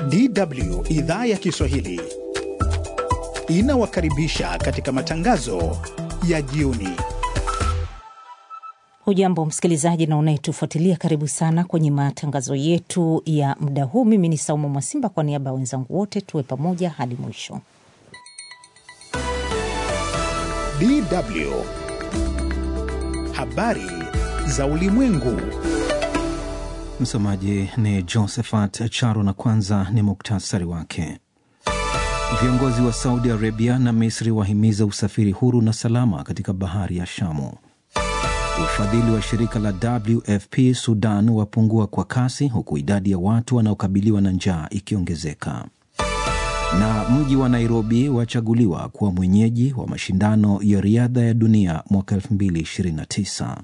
DW idhaa ya Kiswahili inawakaribisha katika matangazo ya jioni. Hujambo msikilizaji na unayetufuatilia, karibu sana kwenye matangazo yetu ya muda huu. Mimi ni Saumu Mwasimba, kwa niaba ya wenzangu wote, tuwe pamoja hadi mwisho. DW habari za ulimwengu. Msomaji ni Josephat Charo na kwanza ni muktasari wake. Viongozi wa Saudi Arabia na Misri wahimiza usafiri huru na salama katika bahari ya Shamu. Ufadhili wa shirika la WFP Sudan wapungua kwa kasi huku idadi ya watu wanaokabiliwa na njaa ikiongezeka. Na mji wa Nairobi wachaguliwa kuwa mwenyeji wa mashindano ya riadha ya dunia mwaka 2029.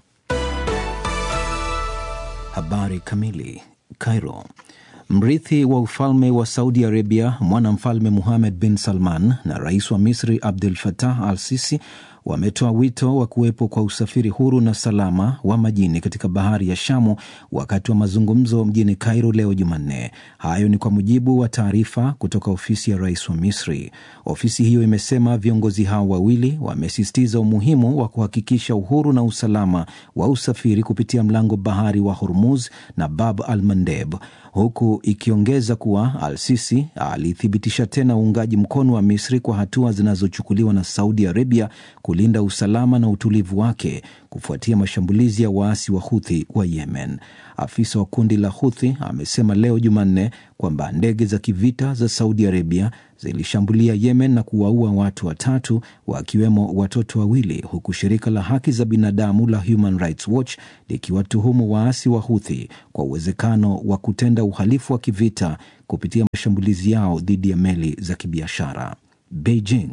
Habari kamili. Cairo. Mrithi wa ufalme wa Saudi Arabia mwanamfalme Muhamed bin Salman na rais wa Misri Abdel Fattah al Sisi wametoa wito wa kuwepo kwa usafiri huru na salama wa majini katika bahari ya Shamu wakati wa mazungumzo mjini Cairo leo Jumanne. Hayo ni kwa mujibu wa taarifa kutoka ofisi ya rais wa Misri. Ofisi hiyo imesema viongozi hao wawili wamesisitiza umuhimu wa kuhakikisha uhuru na usalama wa usafiri kupitia mlango bahari wa Hormuz na Bab al Mandeb, huku ikiongeza kuwa Al Sisi alithibitisha tena uungaji mkono wa Misri kwa hatua zinazochukuliwa na Saudi Arabia kulinda usalama na utulivu wake kufuatia mashambulizi ya waasi wa Huthi wa Yemen. Afisa wa kundi la Huthi amesema leo Jumanne kwamba ndege za kivita za Saudi Arabia zilishambulia Yemen na kuwaua watu watatu wakiwemo watoto wawili, huku shirika la haki za binadamu la Human Rights Watch likiwatuhumu waasi wa Huthi kwa uwezekano wa kutenda uhalifu wa kivita kupitia mashambulizi yao dhidi ya meli za kibiashara. Beijing.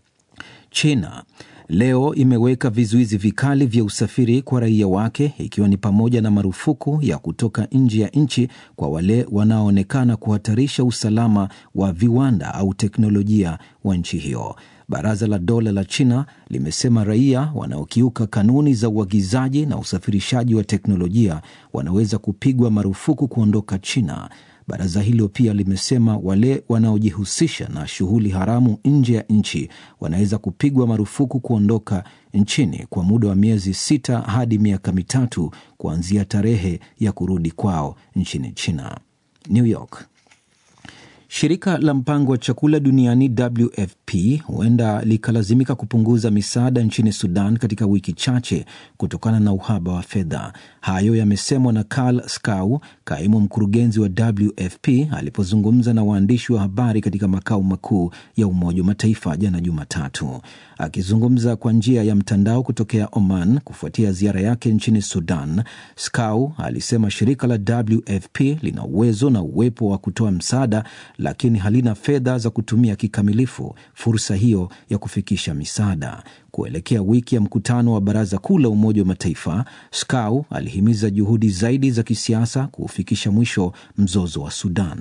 China leo imeweka vizuizi vikali vya usafiri kwa raia wake ikiwa ni pamoja na marufuku ya kutoka nje ya nchi kwa wale wanaoonekana kuhatarisha usalama wa viwanda au teknolojia wa nchi hiyo. Baraza la dola la China limesema raia wanaokiuka kanuni za uagizaji na usafirishaji wa teknolojia wanaweza kupigwa marufuku kuondoka China. Baraza hilo pia limesema wale wanaojihusisha na shughuli haramu nje ya nchi wanaweza kupigwa marufuku kuondoka nchini kwa muda wa miezi sita hadi miaka mitatu kuanzia tarehe ya kurudi kwao nchini China. New York. Shirika la mpango wa chakula duniani WFP huenda likalazimika kupunguza misaada nchini Sudan katika wiki chache kutokana na uhaba wa fedha. Hayo yamesemwa na Karl Skau, kaimu mkurugenzi wa WFP, alipozungumza na waandishi wa habari katika makao makuu ya Umoja wa Mataifa jana Jumatatu. Akizungumza kwa njia ya mtandao kutokea Oman kufuatia ziara yake nchini Sudan, Skau alisema shirika la WFP lina uwezo na uwepo wa kutoa msaada lakini halina fedha za kutumia kikamilifu fursa hiyo ya kufikisha misaada. Kuelekea wiki ya mkutano wa Baraza Kuu la Umoja wa Mataifa, Skau alihimiza juhudi zaidi za kisiasa kuufikisha mwisho mzozo wa Sudan.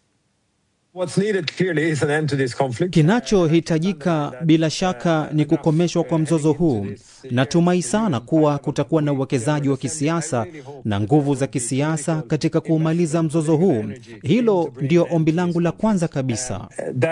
Kinachohitajika bila shaka ni kukomeshwa kwa mzozo huu. Natumai sana kuwa kutakuwa na uwekezaji wa kisiasa na nguvu za kisiasa katika kuumaliza mzozo huu. Hilo ndio ombi langu la kwanza kabisa.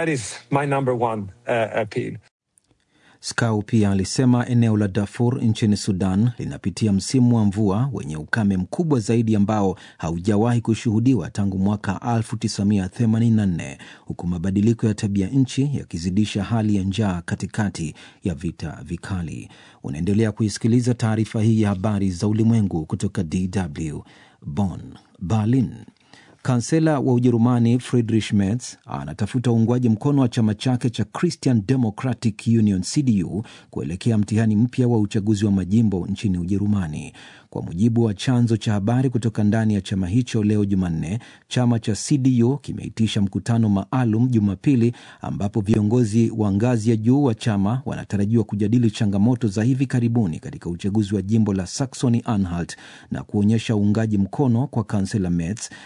Skau pia alisema eneo la Darfur nchini Sudan linapitia msimu wa mvua wenye ukame mkubwa zaidi ambao haujawahi kushuhudiwa tangu mwaka 1984 huku mabadiliko ya tabia nchi yakizidisha hali ya njaa katikati ya vita vikali. Unaendelea kuisikiliza taarifa hii ya habari za ulimwengu kutoka DW Bonn. Berlin. Kansela wa Ujerumani Friedrich Merz anatafuta uungwaji mkono wa chama chake cha Christian Democratic Union CDU kuelekea mtihani mpya wa uchaguzi wa majimbo nchini Ujerumani. Kwa mujibu wa chanzo cha habari kutoka ndani ya chama hicho, leo Jumanne, chama cha CDU kimeitisha mkutano maalum Jumapili ambapo viongozi wa ngazi ya juu wa chama wanatarajiwa kujadili changamoto za hivi karibuni katika uchaguzi wa jimbo la Saxony Anhalt na kuonyesha uungaji mkono kwa kansela Merz ambaye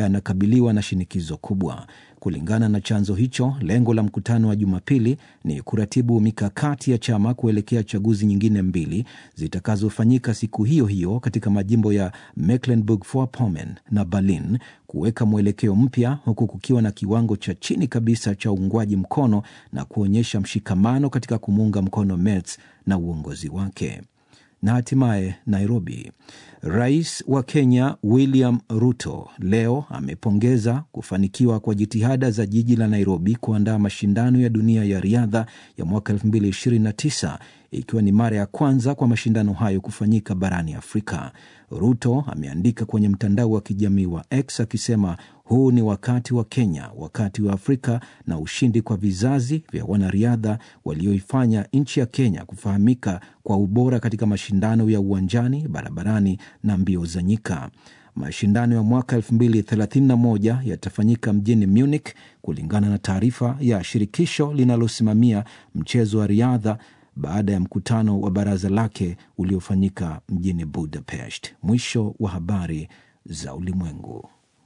yanakabiliwa na shinikizo kubwa. Kulingana na chanzo hicho, lengo la mkutano wa Jumapili ni kuratibu mikakati ya chama kuelekea chaguzi nyingine mbili zitakazofanyika siku hiyo hiyo katika majimbo ya Mecklenburg-Vorpommern na Berlin, kuweka mwelekeo mpya, huku kukiwa na kiwango cha chini kabisa cha uungwaji mkono na kuonyesha mshikamano katika kumuunga mkono Merz na uongozi wake. Na hatimaye Nairobi, rais wa Kenya William Ruto leo amepongeza kufanikiwa kwa jitihada za jiji la Nairobi kuandaa mashindano ya dunia ya riadha ya mwaka 2029 ikiwa ni mara ya kwanza kwa mashindano hayo kufanyika barani Afrika. Ruto ameandika kwenye mtandao wa kijamii wa X akisema huu ni wakati wa Kenya, wakati wa Afrika na ushindi kwa vizazi vya wanariadha walioifanya nchi ya Kenya kufahamika kwa ubora katika mashindano ya uwanjani, barabarani na mbio za nyika. Mashindano ya mwaka 2031 yatafanyika mjini Munich kulingana na taarifa ya shirikisho linalosimamia mchezo wa riadha baada ya mkutano wa baraza lake uliofanyika mjini Budapest. Mwisho wa habari za ulimwengu.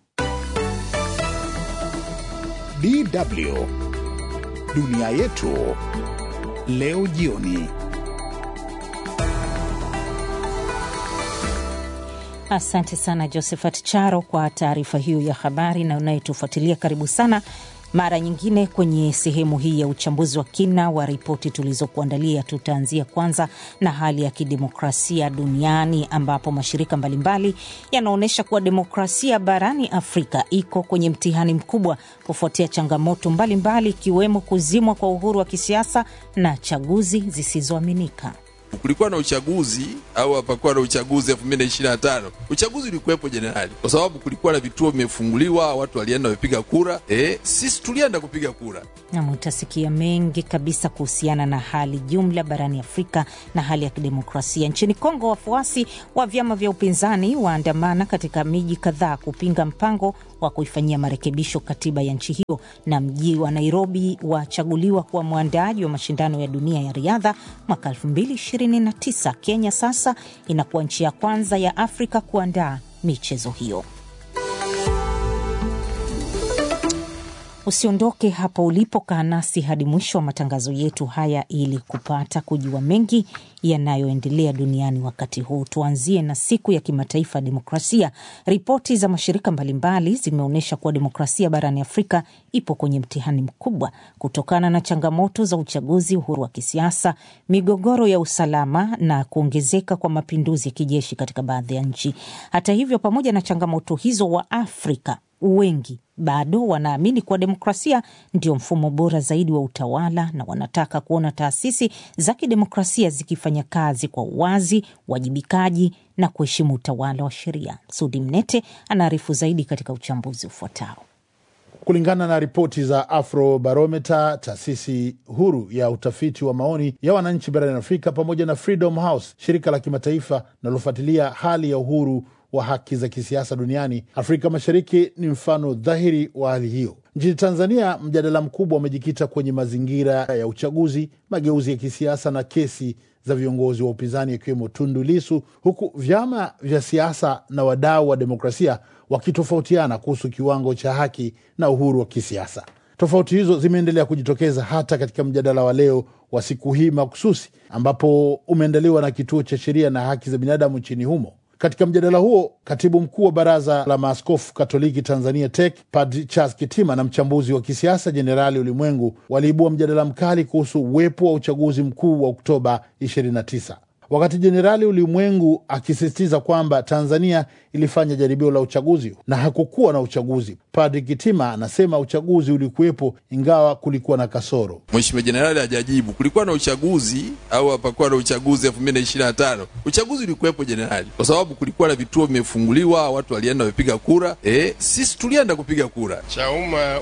DW dunia yetu leo jioni. Asante sana Josephat Charo kwa taarifa hiyo ya habari, na unayetufuatilia karibu sana mara nyingine kwenye sehemu hii ya uchambuzi wa kina wa ripoti tulizokuandalia. Tutaanzia kwanza na hali ya kidemokrasia duniani ambapo mashirika mbalimbali yanaonyesha kuwa demokrasia barani Afrika iko kwenye mtihani mkubwa kufuatia changamoto mbalimbali ikiwemo kuzimwa kwa uhuru wa kisiasa na chaguzi zisizoaminika. Kulikuwa na uchaguzi au hapakuwa na uchaguzi elfu mbili na ishirini na tano uchaguzi ulikuwepo jenerali, kwa sababu kulikuwa na vituo vimefunguliwa, watu walienda wamepiga kura. E, sisi tulienda kupiga kura. Nam, utasikia mengi kabisa kuhusiana na hali jumla barani Afrika na hali ya kidemokrasia nchini Kongo. Wafuasi wa vyama vya upinzani waandamana katika miji kadhaa kupinga mpango wa kuifanyia marekebisho katiba ya nchi hiyo, na mji wa Nairobi wachaguliwa kuwa mwandaaji wa mashindano ya dunia ya riadha mwaka 2029. Kenya sasa inakuwa nchi ya kwanza ya Afrika kuandaa michezo hiyo. Usiondoke hapo ulipo, kaa nasi hadi mwisho wa matangazo yetu haya ili kupata kujua mengi yanayoendelea duniani wakati huu. Tuanzie na siku ya kimataifa ya demokrasia. Ripoti za mashirika mbalimbali zimeonyesha kuwa demokrasia barani Afrika ipo kwenye mtihani mkubwa kutokana na changamoto za uchaguzi, uhuru wa kisiasa, migogoro ya usalama na kuongezeka kwa mapinduzi ya kijeshi katika baadhi ya nchi. Hata hivyo, pamoja na changamoto hizo, wa Afrika wengi bado wanaamini kuwa demokrasia ndio mfumo bora zaidi wa utawala na wanataka kuona taasisi za kidemokrasia zikifanya kazi kwa uwazi, uwajibikaji na kuheshimu utawala wa sheria. Sudi Mnete anaarifu zaidi katika uchambuzi ufuatao. Kulingana na ripoti za Afrobarometer, taasisi huru ya utafiti wa maoni ya wananchi barani Afrika, pamoja na Freedom House, shirika la kimataifa linalofuatilia hali ya uhuru wa haki za kisiasa duniani, Afrika Mashariki ni mfano dhahiri wa hali hiyo. Nchini Tanzania, mjadala mkubwa umejikita kwenye mazingira ya uchaguzi, mageuzi ya kisiasa na kesi za viongozi wa upinzani akiwemo Tundu Lisu, huku vyama vya siasa na wadau wa demokrasia wakitofautiana kuhusu kiwango cha haki na uhuru wa kisiasa. Tofauti hizo zimeendelea kujitokeza hata katika mjadala wa leo wa siku hii mahususi, ambapo umeandaliwa na Kituo cha Sheria na Haki za Binadamu nchini humo. Katika mjadala huo, katibu mkuu wa Baraza la Maaskofu Katoliki Tanzania TEC Padri Charles Kitima na mchambuzi wa kisiasa Jenerali Ulimwengu waliibua mjadala mkali kuhusu uwepo wa uchaguzi mkuu wa Oktoba 29 wakati Jenerali Ulimwengu akisisitiza kwamba Tanzania ilifanya jaribio la uchaguzi na hakukuwa na uchaguzi. Padri Kitima anasema uchaguzi ulikuwepo ingawa kulikuwa na kasoro. Mheshimiwa Jenerali hajajibu kulikuwa na uchaguzi au hapakuwa na uchaguzi elfu mbili na ishirini na tano uchaguzi ulikuwepo jenerali, kwa sababu kulikuwa na vituo vimefunguliwa, watu walienda wamepiga kura. E, sisi tulienda kupiga kura. Chauma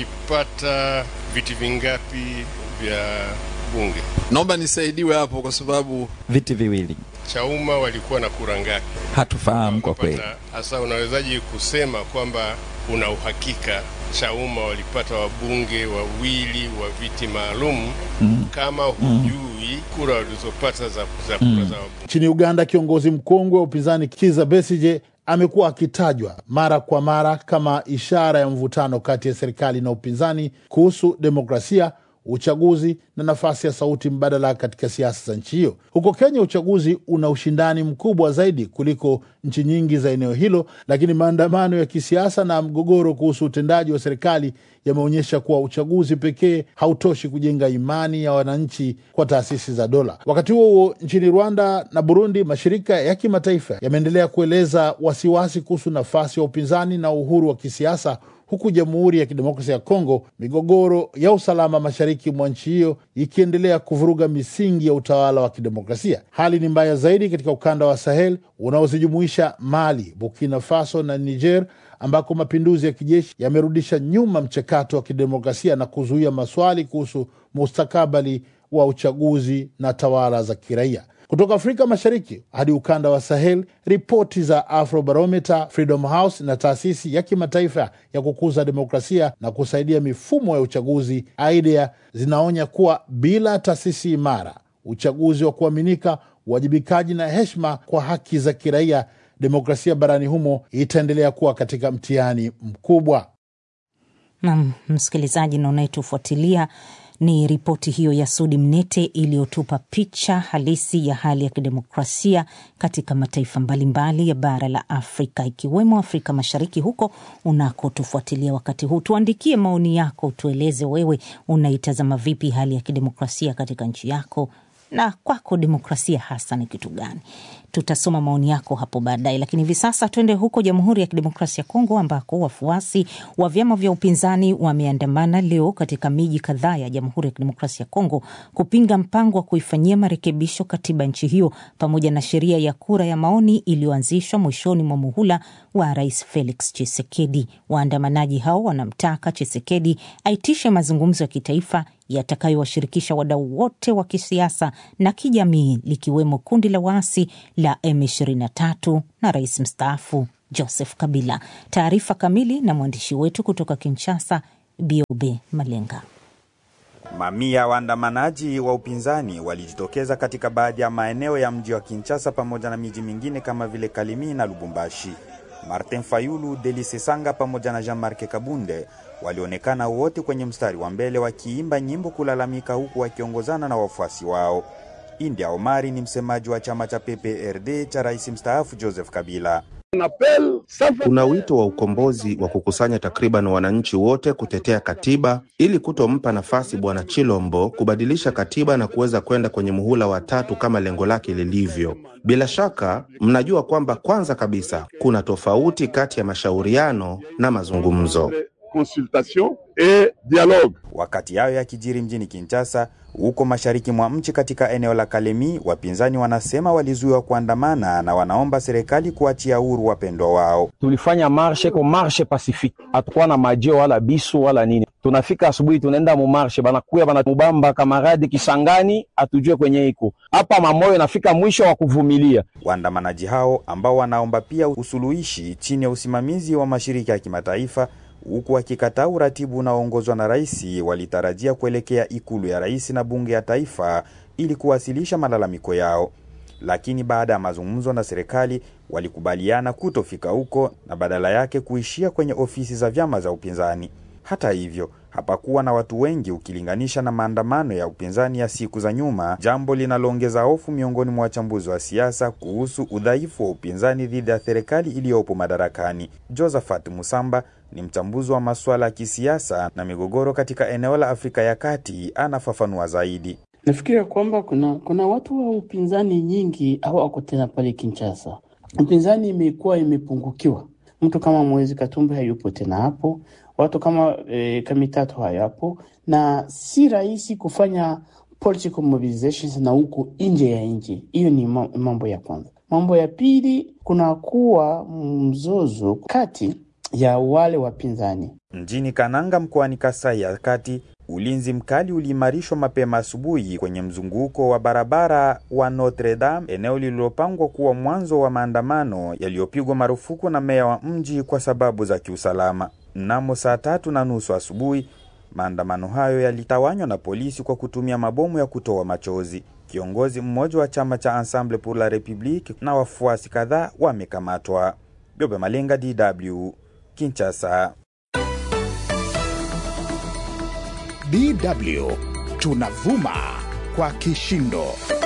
walipata viti vingapi vya bunge? Naomba nisaidiwe hapo kwa sababu viti viwili. Chauma walikuwa na kura ngapi? Hatufahamu kwa kweli. Hasa unawezaje kusema kwamba una uhakika Chauma walipata wabunge wawili wa viti maalum mm. kama hujui kura walizopata za, za kura mm. za wabunge? Nchini Uganda, kiongozi mkongwe wa upinzani Kiza Besije amekuwa akitajwa mara kwa mara kama ishara ya mvutano kati ya serikali na upinzani kuhusu demokrasia uchaguzi na nafasi ya sauti mbadala katika siasa za nchi hiyo. Huko Kenya, uchaguzi una ushindani mkubwa zaidi kuliko nchi nyingi za eneo hilo, lakini maandamano ya kisiasa na mgogoro kuhusu utendaji wa serikali yameonyesha kuwa uchaguzi pekee hautoshi kujenga imani ya wananchi kwa taasisi za dola. Wakati huo huo, nchini Rwanda na Burundi, mashirika ya kimataifa yameendelea kueleza wasiwasi kuhusu nafasi ya upinzani na uhuru wa kisiasa huku Jamhuri ya Kidemokrasia ya Kongo, migogoro ya usalama mashariki mwa nchi hiyo ikiendelea kuvuruga misingi ya utawala wa kidemokrasia. Hali ni mbaya zaidi katika ukanda wa Sahel unaozijumuisha Mali, Burkina Faso na Niger, ambako mapinduzi ya kijeshi yamerudisha nyuma mchakato wa kidemokrasia na kuzuia maswali kuhusu mustakabali wa uchaguzi na tawala za kiraia. Kutoka Afrika Mashariki hadi ukanda wa Sahel, ripoti za Afrobarometer, Freedom House na taasisi ya kimataifa ya kukuza demokrasia na kusaidia mifumo ya uchaguzi IDEA zinaonya kuwa bila taasisi imara, uchaguzi wa kuaminika, uwajibikaji na heshima kwa haki za kiraia, demokrasia barani humo itaendelea kuwa katika mtihani mkubwa. Nam msikilizaji na unayetufuatilia ni ripoti hiyo ya Sudi Mnete iliyotupa picha halisi ya hali ya kidemokrasia katika mataifa mbalimbali ya bara la Afrika ikiwemo Afrika Mashariki, huko unakotufuatilia wakati huu. Tuandikie maoni yako, tueleze wewe unaitazama vipi hali ya kidemokrasia katika nchi yako na kwako demokrasia hasa ni kitu gani? Tutasoma maoni yako hapo baadaye, lakini hivi sasa tuende huko Jamhuri ya Kidemokrasia ya Kongo ambako wafuasi wa vyama vya upinzani wameandamana leo katika miji kadhaa ya Jamhuri ya Kidemokrasia ya Kongo kupinga mpango wa kuifanyia marekebisho katiba nchi hiyo pamoja na sheria ya kura ya maoni iliyoanzishwa mwishoni mwa muhula wa Rais Felix Tshisekedi. Waandamanaji hao wanamtaka Tshisekedi aitishe mazungumzo ya kitaifa yatakayowashirikisha wadau wote wa kisiasa na kijamii likiwemo kundi la waasi la M23 na rais mstaafu Joseph Kabila. Taarifa kamili na mwandishi wetu kutoka Kinshasa, Bob Malenga. Mamia ya waandamanaji wa upinzani walijitokeza katika baadhi ya maeneo ya mji wa Kinshasa pamoja na miji mingine kama vile Kalimi na Lubumbashi. Martin Fayulu, Delice Sanga pamoja na Jean-Marc Kabunde walionekana wote kwenye mstari wa mbele wakiimba nyimbo kulalamika, huku wakiongozana na wafuasi wao. India Omari ni msemaji wa chama cha PPRD cha rais mstaafu Joseph Kabila. Kuna wito wa ukombozi wa kukusanya takriban wananchi wote kutetea katiba ili kutompa nafasi bwana Chilombo kubadilisha katiba na kuweza kwenda kwenye muhula wa tatu kama lengo lake lilivyo. Bila shaka mnajua kwamba kwanza kabisa kuna tofauti kati ya mashauriano na mazungumzo. consultation et dialogue. Wakati hayo yakijiri mjini Kinshasa, huko mashariki mwa nchi katika eneo la Kalemi, wapinzani wanasema walizuiwa kuandamana na wanaomba serikali kuachia huru wapendwa wao. Tulifanya marshe ko marshe pacifique, hatukuwa na majio wala bisu wala nini. Tunafika asubuhi, tunaenda mu marshe, banakuya banamubamba kamaradi Kisangani, atujue kwenye iko hapa mamoyo, nafika mwisho wa kuvumilia. Waandamanaji hao ambao wanaomba pia usuluhishi chini ya usimamizi wa mashirika ya kimataifa huku wakikataa uratibu unaoongozwa na rais, walitarajia kuelekea ikulu ya rais na bunge ya taifa ili kuwasilisha malalamiko yao, lakini baada ya mazungumzo na serikali walikubaliana kutofika huko na badala yake kuishia kwenye ofisi za vyama za upinzani. Hata hivyo hapakuwa na watu wengi ukilinganisha na maandamano ya upinzani ya siku za nyuma, jambo linaloongeza hofu miongoni mwa wachambuzi wa siasa kuhusu udhaifu wa upinzani dhidi ya serikali iliyopo madarakani. Josephat Musamba ni mchambuzi wa masuala ya kisiasa na migogoro katika eneo la Afrika ya Kati, anafafanua zaidi. Nafikiria kwamba kuna kuna watu wa upinzani nyingi hawako tena pale Kinshasa. Upinzani imekuwa imepungukiwa. Mtu kama Moise Katumbi hayupo tena hapo, watu kama e, Kamitatu hayapo, na si rahisi kufanya political mobilizations na huko nje ya nchi. Hiyo ni mambo ya kwanza. Mambo ya pili, kunakuwa mzozo kati ya wale wapinzani mjini Kananga mkoani Kasai ya Kati. Ulinzi mkali uliimarishwa mapema asubuhi kwenye mzunguko wa barabara wa Notre Dame, eneo lililopangwa kuwa mwanzo wa maandamano yaliyopigwa marufuku na meya wa mji kwa sababu za kiusalama. Mnamo saa tatu na nusu asubuhi, maandamano hayo yalitawanywa na polisi kwa kutumia mabomu ya kutoa machozi. Kiongozi mmoja wa chama cha Ensemble pour la Republique na wafuasi kadhaa wamekamatwa. Byobe Malenga, DW Kinshasa. DW tunavuma kwa kishindo.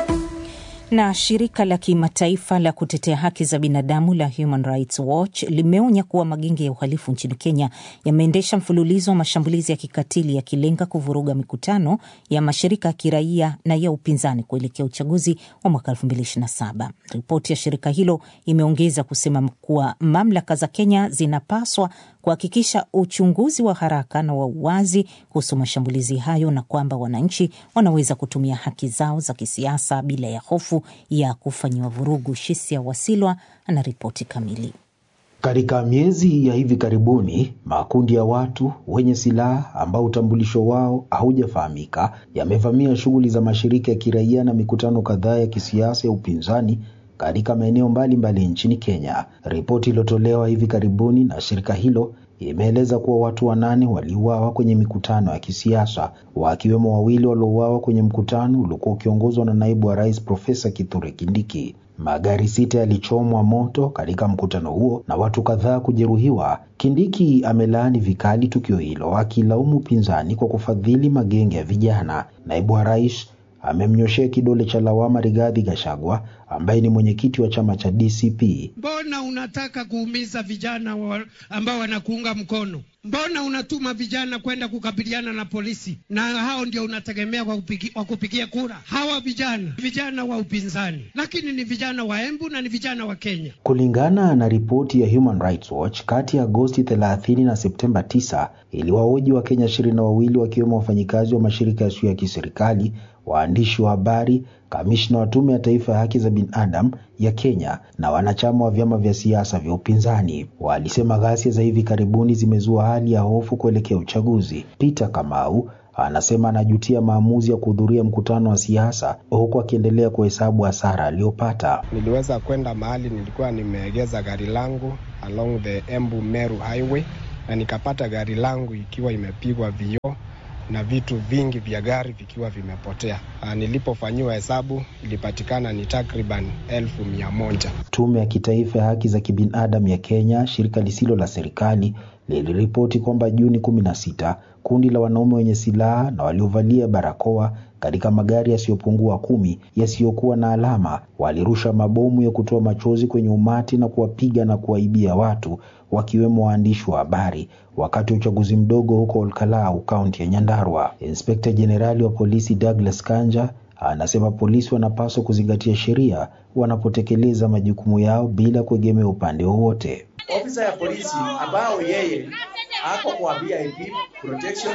Na shirika la kimataifa la kutetea haki za binadamu la Human Rights Watch limeonya kuwa magenge ya uhalifu nchini Kenya yameendesha mfululizo wa mashambulizi ya kikatili yakilenga kuvuruga mikutano ya mashirika ya kiraia na ya upinzani kuelekea uchaguzi wa mwaka 2027. Ripoti ya shirika hilo imeongeza kusema kuwa mamlaka za Kenya zinapaswa kuhakikisha uchunguzi wa haraka na wa uwazi kuhusu mashambulizi hayo na kwamba wananchi wanaweza kutumia haki zao za kisiasa bila ya hofu ya kufanyiwa vurugu. Shisia Wasilwa ana ripoti kamili. Katika miezi ya hivi karibuni, makundi ya watu wenye silaha ambao utambulisho wao haujafahamika yamevamia shughuli za mashirika ya kiraia na mikutano kadhaa ya kisiasa ya upinzani katika maeneo mbalimbali nchini Kenya. Ripoti iliyotolewa hivi karibuni na shirika hilo imeeleza kuwa watu wanane waliuawa kwenye mikutano ya kisiasa, wakiwemo wawili waliouawa kwenye mkutano uliokuwa ukiongozwa na naibu wa rais Profesa Kithure Kindiki. Magari sita yalichomwa moto katika mkutano huo na watu kadhaa kujeruhiwa. Kindiki amelaani vikali tukio hilo, akilaumu upinzani kwa kufadhili magenge ya vijana. Naibu wa rais amemnyoshea kidole cha lawama Rigathi Gachagua ambaye ni mwenyekiti wa chama cha DCP. Mbona unataka kuumiza vijana wa ambao wanakuunga mkono? Mbona unatuma vijana kwenda kukabiliana na polisi, na hao ndio unategemea kwa kupigi, kwa kupigia kura? Hawa vijana vijana wa upinzani, lakini ni vijana wa Embu na ni vijana wa Kenya. Kulingana na ripoti ya Human Rights Watch, kati ya Agosti 30 na Septemba 9 iliwahoji wa Kenya ishirini na wawili wakiwemo wafanyikazi wa mashirika yasiyo ya kiserikali, waandishi wa habari, kamishna wa Tume ya Taifa ya Haki za Binadamu ya Kenya na wanachama wa vyama vya siasa vya upinzani. Walisema ghasia za hivi karibuni zimezua hali ya hofu kuelekea uchaguzi. Peter Kamau anasema anajutia maamuzi ya kuhudhuria mkutano wa siasa huku akiendelea kuhesabu hasara aliyopata. Niliweza kwenda mahali nilikuwa nimeegeza gari langu along the Embu Meru Highway na nikapata gari langu ikiwa imepigwa vioo na vitu vingi vya gari vikiwa vimepotea. Nilipofanyiwa hesabu ilipatikana ni takriban elfu mia moja. Tume ya Kitaifa ya Haki za Kibinadamu ya Kenya, shirika lisilo la serikali, liliripoti kwamba Juni kumi na sita kundi la wanaume wenye silaha na waliovalia barakoa katika magari yasiyopungua kumi yasiyokuwa na alama walirusha mabomu ya kutoa machozi kwenye umati na kuwapiga na kuwaibia watu wakiwemo waandishi wa habari wakati wa uchaguzi mdogo huko Olkalau, kaunti ya Nyandarua. Inspekta Jenerali wa polisi Douglas Kanja anasema polisi wanapaswa kuzingatia sheria wanapotekeleza majukumu yao bila kuegemea upande wowote. Ofisa ya polisi ambao yeye ako kwa VIP protection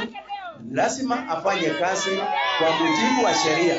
lazima afanye kazi kwa mujibu wa sheria,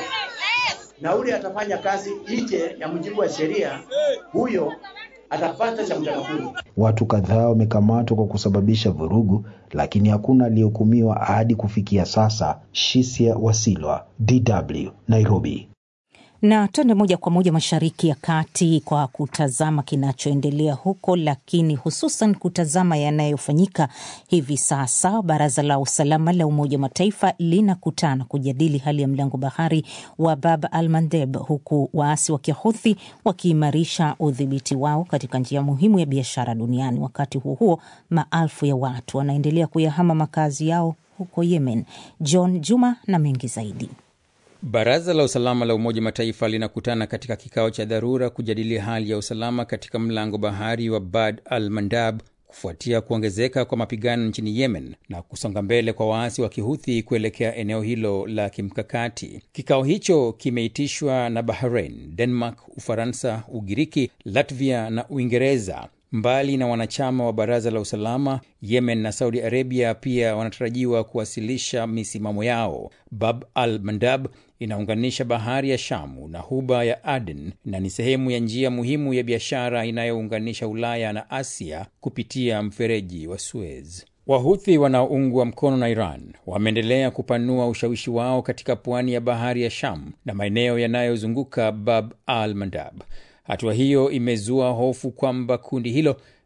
na ule atafanya kazi nje ya mujibu wa sheria, huyo atapata cha mtakatifu. Watu kadhaa wamekamatwa kwa kusababisha vurugu, lakini hakuna aliyehukumiwa hadi kufikia sasa. Shisia Wasilwa, DW, Nairobi. Na twende moja kwa moja Mashariki ya Kati kwa kutazama kinachoendelea huko, lakini hususan kutazama yanayofanyika hivi sasa. Baraza la Usalama la Umoja wa Mataifa linakutana kujadili hali ya mlango bahari wa Bab al Mandeb, huku waasi wa Kihuthi wakiimarisha udhibiti wao katika njia muhimu ya biashara duniani. Wakati huo huo, maelfu ya watu wanaendelea kuyahama makazi yao huko Yemen. John Juma na mengi zaidi. Baraza la usalama la Umoja Mataifa linakutana katika kikao cha dharura kujadili hali ya usalama katika mlango bahari wa Bab al Mandab kufuatia kuongezeka kwa mapigano nchini Yemen na kusonga mbele kwa waasi wa Kihuthi kuelekea eneo hilo la kimkakati. Kikao hicho kimeitishwa na Bahrain, Denmark, Ufaransa, Ugiriki, Latvia na Uingereza. Mbali na wanachama wa baraza la usalama, Yemen na Saudi Arabia pia wanatarajiwa kuwasilisha misimamo yao. Bab al Mandab inaunganisha bahari ya Shamu na huba ya Aden na ni sehemu ya njia muhimu ya biashara inayounganisha Ulaya na Asia kupitia mfereji wa Suez. Wahuthi wanaoungwa mkono na Iran wameendelea kupanua ushawishi wao katika pwani ya bahari ya Sham na maeneo yanayozunguka Bab al Mandab. Hatua hiyo imezua hofu kwamba kundi hilo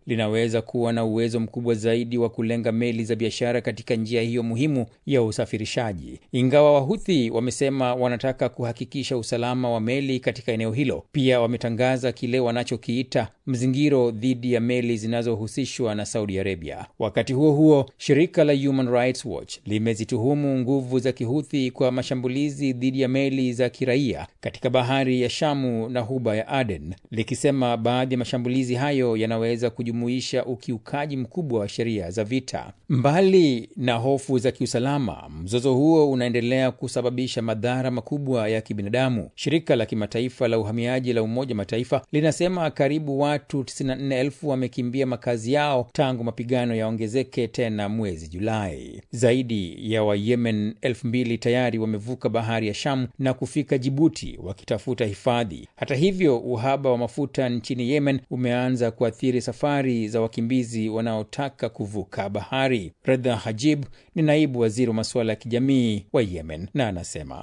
linaweza kuwa na uwezo mkubwa zaidi wa kulenga meli za biashara katika njia hiyo muhimu ya usafirishaji. Ingawa Wahuthi wamesema wanataka kuhakikisha usalama wa meli katika eneo hilo, pia wametangaza kile wanachokiita mzingiro dhidi ya meli zinazohusishwa na Saudi Arabia. Wakati huo huo, shirika la Human Rights Watch limezituhumu nguvu za Kihuthi kwa mashambulizi dhidi ya meli za kiraia katika bahari ya Shamu na huba ya Aden, likisema baadhi ya mashambulizi hayo yanaweza kujumuisha ukiukaji mkubwa wa sheria za vita. Mbali na hofu za kiusalama, mzozo huo unaendelea kusababisha madhara makubwa ya kibinadamu. Shirika la kimataifa la uhamiaji la Umoja Mataifa linasema karibu watu 94,000 wamekimbia makazi yao tangu mapigano yaongezeke tena mwezi Julai. Zaidi ya Wayemen 2000 tayari wamevuka bahari ya Shamu na kufika Jibuti wakitafuta hifadhi. Hata hivyo, uhaba wa mafuta nchini Yemen umeanza kuathiri safari za wakimbizi wanaotaka kuvuka bahari. Redha Hajib ni naibu waziri wa masuala ya kijamii wa Yemen na anasema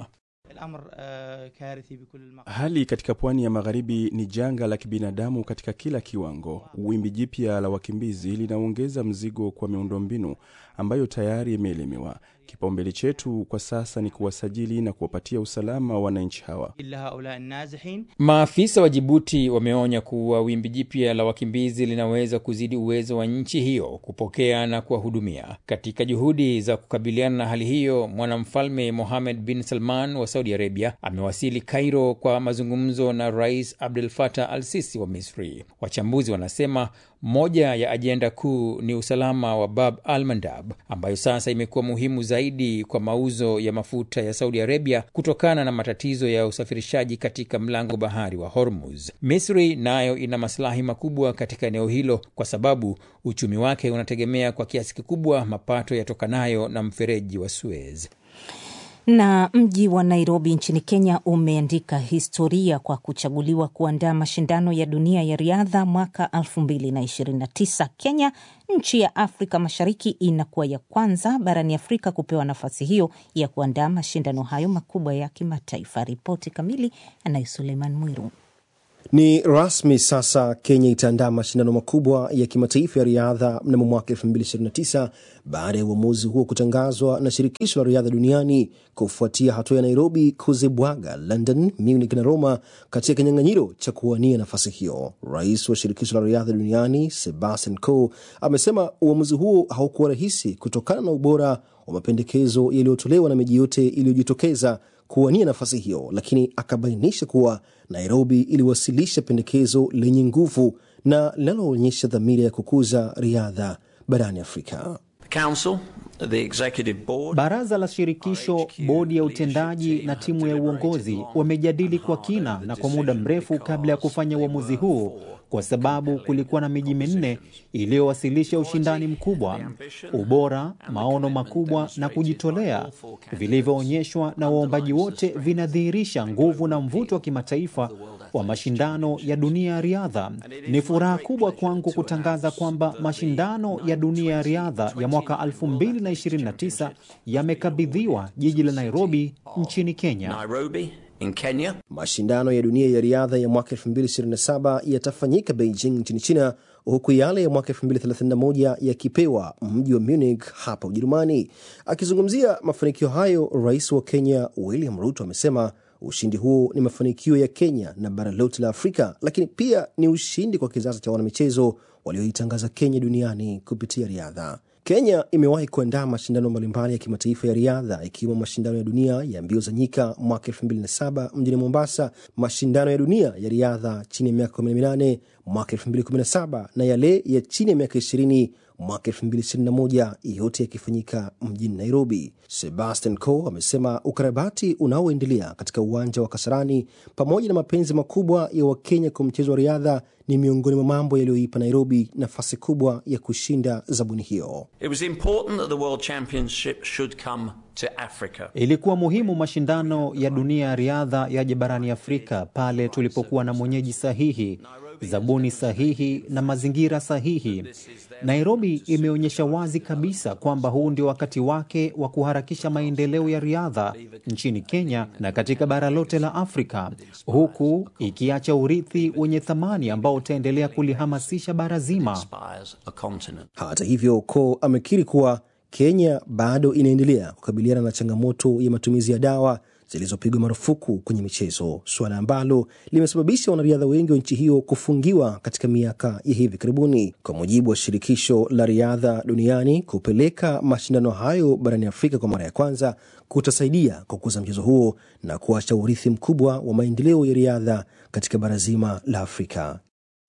Hali katika pwani ya magharibi ni janga la kibinadamu katika kila kiwango. Wimbi jipya la wakimbizi linaongeza mzigo kwa miundombinu ambayo tayari imeelemewa. Kipaumbele chetu kwa sasa ni kuwasajili na kuwapatia usalama wananchi hawa. Maafisa wa Jibuti wameonya kuwa wimbi jipya la wakimbizi linaweza kuzidi uwezo wa nchi hiyo kupokea na kuwahudumia. Katika juhudi za kukabiliana na hali hiyo, mwanamfalme Mohammed bin Salman wa Saudi Arabia amewasili Cairo kwa mazungumzo na Rais Abdel Fattah al Sisi wa Misri. Wachambuzi wanasema moja ya ajenda kuu ni usalama wa Bab al Mandab, ambayo sasa imekuwa muhimu zaidi kwa mauzo ya mafuta ya Saudi Arabia kutokana na matatizo ya usafirishaji katika mlango bahari wa Hormuz. Misri nayo ina masilahi makubwa katika eneo hilo kwa sababu uchumi wake unategemea kwa kiasi kikubwa mapato yatokanayo na mfereji wa Suez. Na mji wa Nairobi nchini Kenya umeandika historia kwa kuchaguliwa kuandaa mashindano ya dunia ya riadha mwaka 2029. Kenya, nchi ya Afrika Mashariki, inakuwa ya kwanza barani Afrika kupewa nafasi hiyo ya kuandaa mashindano hayo makubwa ya kimataifa. Ripoti kamili anayo Suleiman Mwiru. Ni rasmi sasa, Kenya itaandaa mashindano makubwa ya kimataifa ya riadha mnamo mwaka 2029 baada ya uamuzi huo kutangazwa na shirikisho la riadha duniani kufuatia hatua ya Nairobi kuzibwaga London, Munich na Roma katika kinyang'anyiro cha kuwania nafasi hiyo. Rais wa shirikisho la riadha duniani Sebastian Coe amesema uamuzi huo haukuwa rahisi kutokana na ubora wa mapendekezo yaliyotolewa na miji yote iliyojitokeza kuwania nafasi hiyo, lakini akabainisha kuwa Nairobi iliwasilisha pendekezo lenye nguvu na linaloonyesha dhamira ya kukuza riadha barani Afrika. Council, the executive board, baraza la shirikisho, bodi ya utendaji na timu ya uongozi wamejadili kwa kina na kwa muda mrefu kabla ya kufanya uamuzi huu, kwa sababu kulikuwa na miji minne iliyowasilisha ushindani mkubwa, ubora, maono makubwa na kujitolea vilivyoonyeshwa na waombaji wote vinadhihirisha nguvu na mvuto wa kimataifa wa mashindano ya dunia ya riadha. Ni furaha kubwa kwangu kutangaza kwamba mashindano ya dunia ya riadha ya mwaka 2029 yamekabidhiwa jiji la Nairobi nchini Kenya. Nairobi. In Kenya. Mashindano ya dunia ya riadha ya mwaka 2027 yatafanyika Beijing nchini China, huku yale ya mwaka 2031 yakipewa mji wa Munich hapa Ujerumani. Akizungumzia mafanikio hayo, rais wa Kenya William Ruto amesema ushindi huo ni mafanikio ya Kenya na bara lote la Afrika, lakini pia ni ushindi kwa kizazi cha wanamichezo walioitangaza Kenya duniani kupitia riadha. Kenya imewahi kuandaa mashindano mbalimbali ya kimataifa ya riadha ikiwemo mashindano ya dunia ya mbio za nyika mwaka 2007 mjini Mombasa, mashindano ya dunia ya riadha chini ya miaka 18 mwaka 2017 na yale ya chini ya miaka 20 mwaka 2021, yote yakifanyika mjini Nairobi. Sebastian Coe amesema ukarabati unaoendelea katika uwanja wa Kasarani pamoja na mapenzi makubwa ya Wakenya kwa mchezo wa riadha ni miongoni mwa mambo yaliyoipa Nairobi nafasi kubwa ya kushinda zabuni hiyo. It was important that the World Championship should come to Africa. Ilikuwa muhimu mashindano ya dunia ya riadha yaje barani Afrika pale tulipokuwa na mwenyeji sahihi. zabuni sahihi na mazingira sahihi. Nairobi imeonyesha wazi kabisa kwamba huu ndio wakati wake wa kuharakisha maendeleo ya riadha nchini Kenya na katika bara lote la Afrika, huku ikiacha urithi wenye thamani ambao utaendelea kulihamasisha bara zima. Hata hivyo, Ko amekiri kuwa Kenya bado inaendelea kukabiliana na changamoto ya matumizi ya dawa zilizopigwa marufuku kwenye michezo, suala ambalo limesababisha wanariadha wengi wa nchi hiyo kufungiwa katika miaka ya hivi karibuni. Kwa mujibu wa shirikisho la riadha duniani, kupeleka mashindano hayo barani Afrika kwa mara ya kwanza kutasaidia kukuza mchezo huo na kuacha urithi mkubwa wa maendeleo ya riadha katika bara zima la Afrika.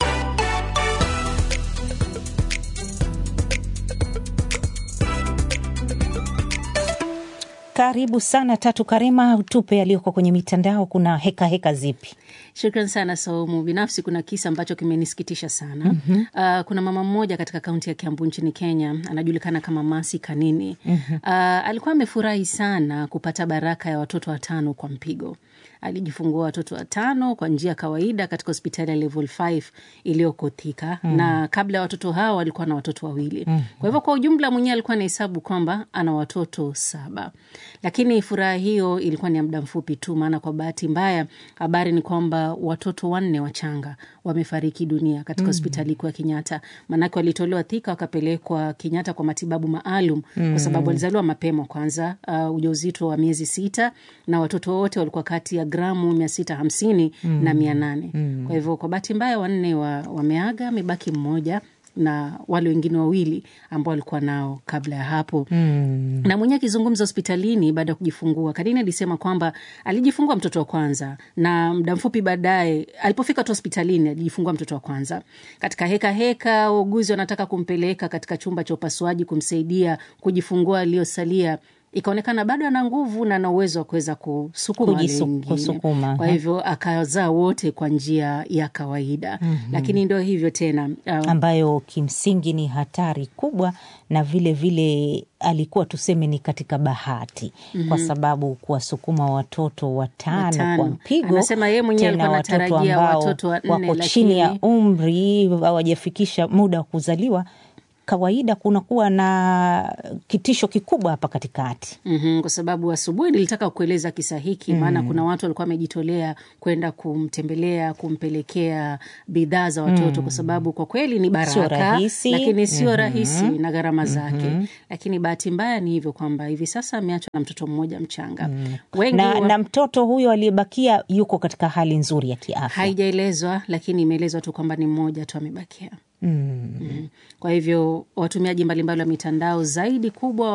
Karibu sana Tatu Karema, tupe yaliyoko kwenye mitandao. Kuna heka heka zipi? Shukran sana Saumu. Binafsi kuna kisa ambacho kimenisikitisha sana. Mhm. Uh, kuna mama mmoja katika kaunti ya Kiambu nchini Kenya anajulikana kama Masi Kanini. Mhm. Uh, alikuwa amefurahi sana kupata baraka ya watoto watano kwa mpigo. Alijifungua watoto watano kwa njia ya kawaida katika hospitali ya level 5 iliyoko Thika Mhm. na kabla ya watoto hao alikuwa na watoto wawili. Mhm. Kwa hivyo kwa ujumla mwenyewe alikuwa anahesabu kwamba ana watoto saba, lakini furaha hiyo ilikuwa ni ya muda mfupi tu, maana kwa bahati mbaya habari ni kwamba watoto wanne wachanga wamefariki dunia katika Mhm. hospitali kuu ya Kenyatta. Maanake walitolewa Thika wakapelekwa Kenyatta kwa matibabu maalum Mhm. kwa sababu walizaliwa mapema kwanza, uh, ujauzito wa miezi sita na watoto wote walikuwa kati ya gramu mia sita hamsini Mhm. na mia nane Mhm. kwa hivyo kwa bahati mbaya wanne wa, wameaga, amebaki mmoja na wale wengine wawili ambao walikuwa nao kabla ya hapo Mm. na mwenyewe akizungumza hospitalini baada ya kujifungua, Kadini alisema kwamba alijifungua mtoto wa kwanza na muda mfupi baadaye alipofika tu hospitalini alijifungua mtoto wa kwanza. Katika heka heka, wauguzi wanataka kumpeleka katika chumba cha upasuaji kumsaidia kujifungua aliyosalia ikaonekana bado ana nguvu na ana uwezo wa kuweza kusukuma wale Kujisu- wengine. kusukuma, Kwa aha. hivyo akazaa wote kwa njia ya kawaida, Mhm. lakini ndio hivyo tena uh, ambayo kimsingi ni hatari kubwa na vile vile alikuwa tuseme ni katika bahati Mhm. kwa sababu kuwasukuma watoto watano, Watano. kwa mpigo Anasema yeye mwenyewe tena alikuwa watoto anatarajia ambao watoto wanne, wako lakini- chini ya umri hawajafikisha muda wa kuzaliwa kawaida kunakuwa na kitisho kikubwa hapa katikati Mm-hmm, kwa sababu asubuhi nilitaka kueleza kisa hiki Mm. maana kuna watu walikuwa wamejitolea kwenda kumtembelea kumpelekea bidhaa za watoto Mm. kwa sababu kwa kweli ni baraka Sio rahisi. lakini sio Mhm. rahisi na gharama zake Mhm. lakini bahati mbaya ni hivyo kwamba hivi sasa ameachwa na mtoto mmoja mchanga wengi na, wa... na mtoto huyo aliyebakia yuko katika hali nzuri ya kiafya haijaelezwa lakini imeelezwa tu kwamba ni mmoja tu amebakia mm. Mm. Kwa hivyo watumiaji mbalimbali wa mitandao zaidi kubwa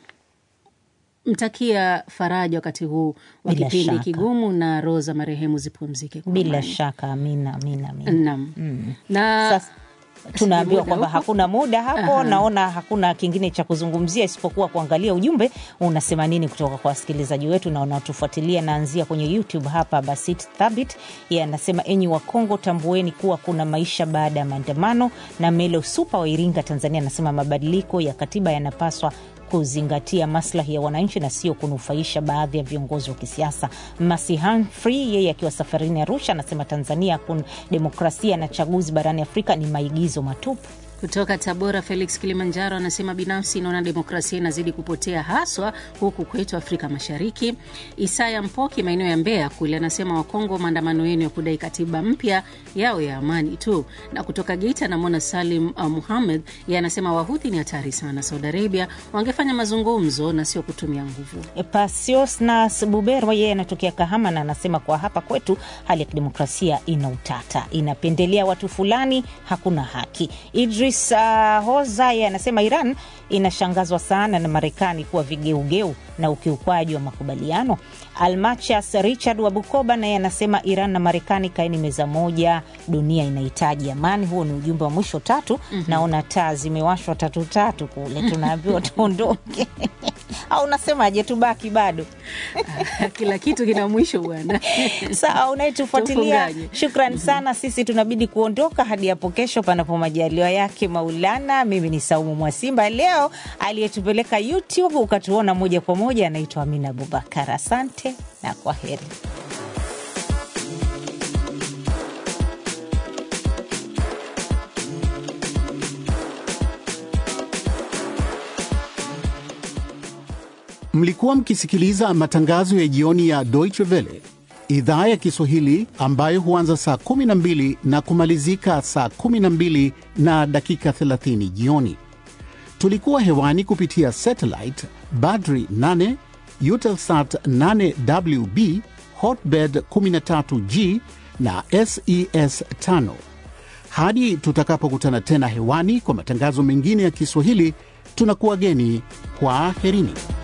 wamemtakia faraja wakati huu wa Bila kipindi shaka. kigumu na roho za marehemu zipumzike kwa bila amani. shaka amina amina amina Naam. Mm. Na Sasa tunaambiwa muda kwamba huko? hakuna muda hapo Aha. naona hakuna kingine cha kuzungumzia isipokuwa kuangalia ujumbe unasema nini kutoka kwa wasikilizaji wetu na wanaotufuatilia naanzia kwenye youtube hapa basit thabit ye anasema enyi wa kongo tambueni kuwa kuna maisha baada ya maandamano na melo supa wa iringa tanzania anasema mabadiliko ya katiba yanapaswa kuzingatia maslahi ya wananchi na sio kunufaisha baadhi ya viongozi wa kisiasa. Masihan Free yeye akiwa safarini Arusha anasema Tanzania kun demokrasia na chaguzi barani Afrika ni maigizo matupu. Kutoka Tabora, Felix Kilimanjaro anasema binafsi inaona demokrasia inazidi kupotea haswa huku kwetu Afrika Mashariki. Isaya Mpoki maeneo ya Mbeya kule anasema Wakongo, maandamano yenu ya kudai katiba mpya yao ya amani tu. Na kutoka Geita namwona Salim uh, Muhamed yeye anasema Wahuthi ni hatari sana, Saudi Arabia wangefanya mazungumzo na sio kutumia nguvu. Pasios na Bubero yeye anatokea Kahama na anasema kwa hapa kwetu hali ya kidemokrasia ina utata, inapendelea watu fulani, hakuna haki. Idris uh, Hoza yeye anasema Iran inashangazwa sana na Marekani kuwa vigeugeu na ukiukwaji wa makubaliano. Almachas Richard wa Bukoba naye anasema Iran na Marekani kaeni meza moja, dunia inahitaji amani. Huo ni ujumbe wa mwisho tatu. Mhm. Naona taa zimewashwa tatu tatu kule, tunaambiwa tuondoke au unasemaje? Tubaki bado Kila kitu kina mwisho bwana. Sawa, unayetufuatilia Tufungaje? shukran sana. Sisi tunabidi kuondoka hadi hapo kesho, panapo majaliwa yake Maulana. Mimi ni Saumu Mwasimba. Leo aliyetupeleka YouTube ukatuona moja kwa moja anaitwa Amina Abubakar. Asante na kwa heri. Mlikuwa mkisikiliza matangazo ya jioni ya Deutsche Welle idhaa ya Kiswahili ambayo huanza saa 12 na kumalizika saa 12 na dakika 30 jioni. Tulikuwa hewani kupitia satellite Badri 8, Eutelsat 8WB, Hotbird 13G na SES 5. Hadi tutakapokutana tena hewani kwa matangazo mengine ya Kiswahili, tunakuwa geni kwa aherini.